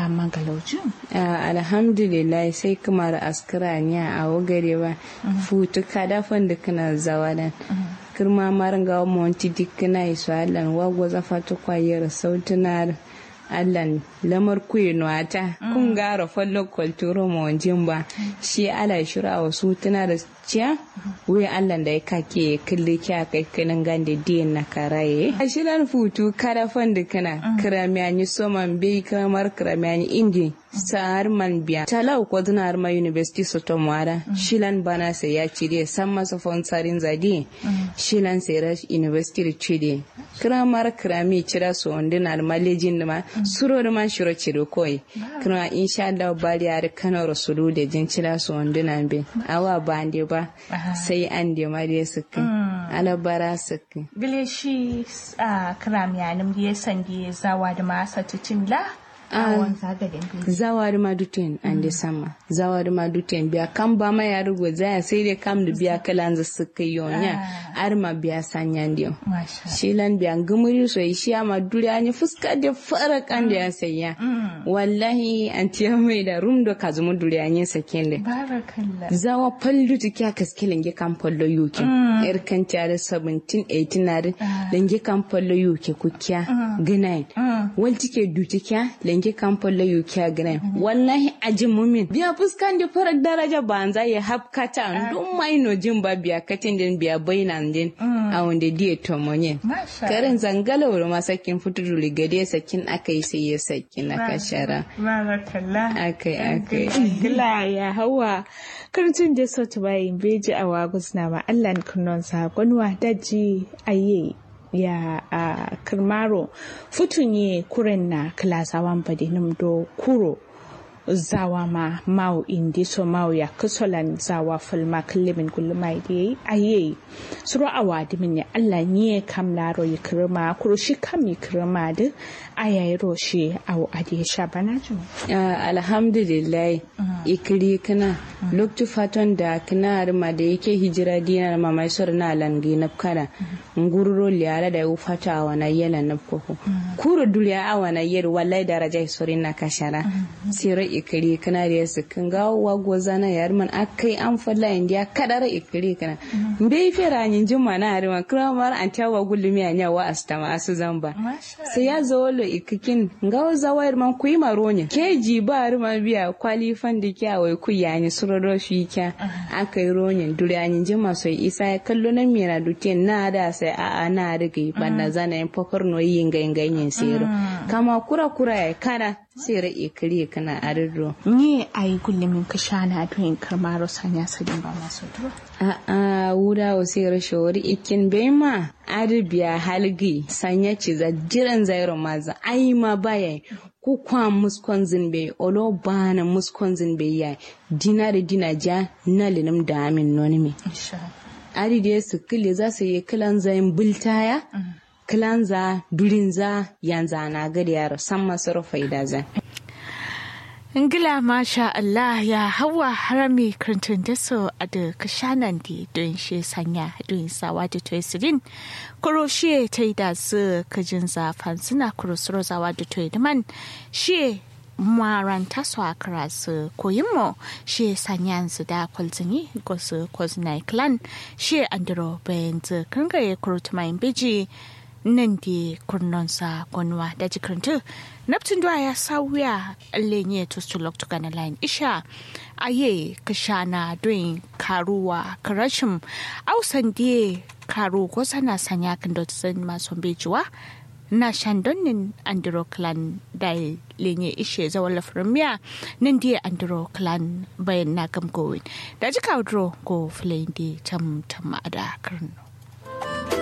ya mangalaucin alhamdulillah sai kamar askara ne a wagare ba futu kada fanda kana zawadan kirma maranga monti dikkina iso allan wago zafatu kwayar sautunar allan lamar kuyi nuwata kun gara fallo kwalturo mawajin ba shi ala shira wasu tuna da ciya wai allan da ya kake kalli kya kai kanin gande diyan na karaye a shirin futu kada fanda kana kiramiyani soman bai kamar kiramiyani indi sa'ar man biya talau ko dinar ma university soto mwara shilan bana sai ya cire san masa fonsarin zadi shilan sai ra university cire kiramar kirami cira so ondinar malejin ma suro ma shiro cire koi kira insha Allah bari ar kano rasulu da jin cira so ondinar be awa bande ba sai an de ma de suka alabara suka gile shi kirami yanim da sandi zawa da masa tucin la zawari ma duten an de sama zawari ma duten biya kan ba ma ya rugo zaya sai dai kam da biya kalan za su kai yonya ar ma biya sanyan dio shilan biya gumuri so shi ma duri an fuska da fara kan da ya sayya wallahi an tiya mai da rum do kazumu duri an saken da barakallah zawa pallu ti kya kaskelen ge kan pallo yuke er kan tiare 17 18 na lenge kan pallo yuke ku kya gnai wal tike duti kya lenke kamfan layu kya gane wallahi ajin mumin biya fuskan da farar daraja banza ya hapkata dun mai no jin ba biya katin din biya bainan din a wanda diya tomonye karin zangala wuri ma sakin fituru ligade sakin akai sai ya sakin na kashara barakallah akai akai gila ya hawa karcin da sautu bayin beji a wagus na ma Allah kunnon sakonwa daji aye ya a kirmaro futunye kuren na klasawan badinum do kuro zawa ma mau indi so mau ya kusolan zawa fulma kullumin kullumai da yayi aye suru awadi min ya Allah ne kam laro ya kirma kuro shi kam ya kirma da ayayi roshi awu adi sha bana jin alhamdulillah ikiri kana loktu fatan da kana harma da yake hijira dinar mamai sor na langi na kana ngururo liara da yu fata a wana yela na koko kuro duliya a wana yel wallahi daraja sorin na kashara sira ikiri kana da yasu kan ga wago zana yar man akai an falla indiya kadara ikiri kana mbe fera nyin juma na harma kramar an tawa gulumi anya wa astama asu zamba sai ya zo lo ikikin ga zawayar man kuyi maronya keji ba harma biya kwalifan da kya wai ku yani suroro shi kya aka yi ronyin duryanin jima so isa ya kallo na mira dutien na da sai a a na riga banda zana yin fafar no yin ganyen sero kama kura kura ya kana sera ikiri kana arirro ni ai kullumin ka shana to in karmaro sanya sadin ba masu duro a a wuda o sera shori ikin bema arabiya halgi sanya ci za jiran zairo maza ai ma baya ku kwa muskon zinbe olo bana muskon zinbe ya dina da dina ja na linum da amin nonimi ari da su kile za su yi kilan zayin bultaya kilan za durin za yanzu na gari yaro san masu faida za Ingila masha Allah ya hawa harami krantun da so a da kashanan di don shi sanya don sawa da toisirin kuro shi ta yi da su kajin zafan suna kuro suro zawa da toi da man shi maranta su a kara su koyin mo shi sanya su da kwalzini ko su kwazinai clan shi andro bayan zu kangaye kuro tumayin biji nan di kurnonsa gwanwa da jikirintu naptin duwa ya sauya lenye tustu loktu gana lain isha aye kashana doin karuwa karashim ausan die karu ko sana sanya kan dotsin masu bejuwa na shandonin andro clan da lenye ishe zawon lafirmiya nan die andro clan bayan na gamgowin da jika go filayin di tam tam a da karnu